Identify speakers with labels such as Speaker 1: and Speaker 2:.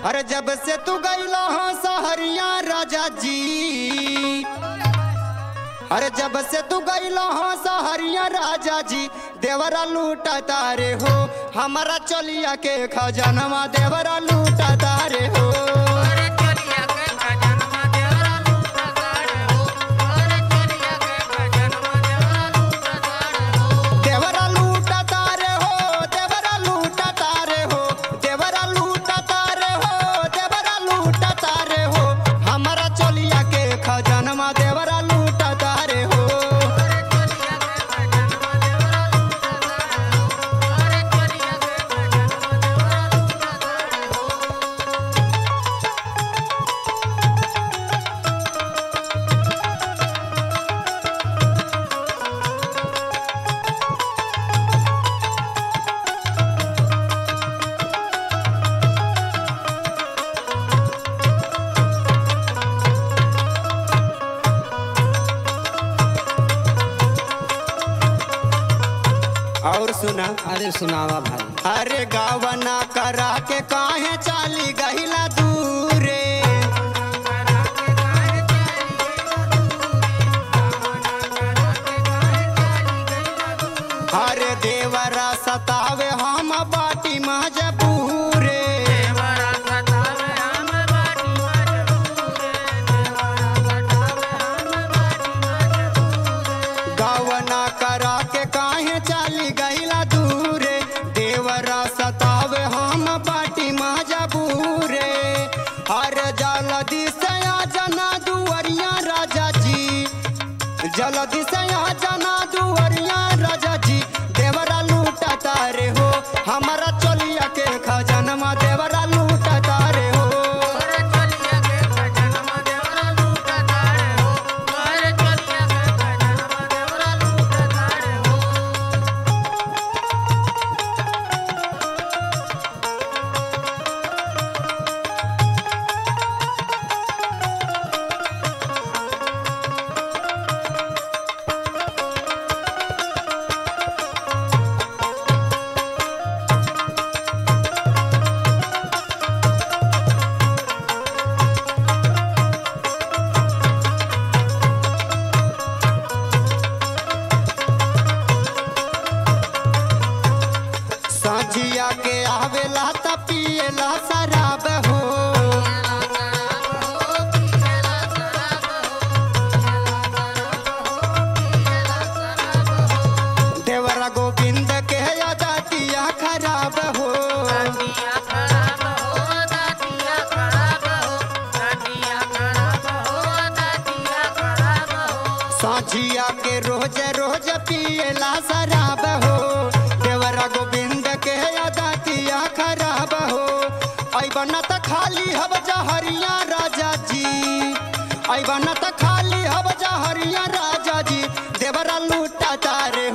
Speaker 1: अरे जब से तू गईला हो सहरिया राजा जी अरे जब से तू गईला हो सहरिया राजा जी देवरा लूटा तारे हो हमारा चलिया के खजानवा देवरा लूटा तारे हो
Speaker 2: अरे चलिया के खजनवा देवरा लूटा तारे हो अरे चलिया के खजनवा देवरा लूटा तारे हो
Speaker 1: देवरा लूटा तारे हो देवरा लूटा तारे हो देवरा लूटा तारे हो देवरा लूटा तारे हो हमारा चलिया के खजानवा देवरा लूटा तारे हो
Speaker 2: अरे चलिया के खजनवा देवरा लूटा तारे हो अरे चलिया के खजनवा देवरा लूटा तारे हो
Speaker 1: और सुना
Speaker 3: अरे सुनावा भाई
Speaker 1: अरे गावना करा के काहे चाली गहिला दूरे अरे देवरा सतावे हम बाटी मजबूरे गावना करा के काहे चाली गहिला दूरे देवरा सतावे हम बाटी मजबूरे अरे जलदी से आ जना दुवरिया राजा जी जलदी से आ जना दुवरिया राजा जी देवरा लूटा तारे हो हमारा चलिया के खजानमा देवरा लूटा तारे हो संझिया के आवेला त पिएला शराब हो देवरा गोविंद के अदातिया खराब हो साझिया के रोज रोज पिएला शराब हो देवरा गोविंद के अदातिया खराब हो ऐबन त खाली हब जहरिया राजा जी ऐबन त खाली हब जहरिया राजा जी देवरा लूटा तारे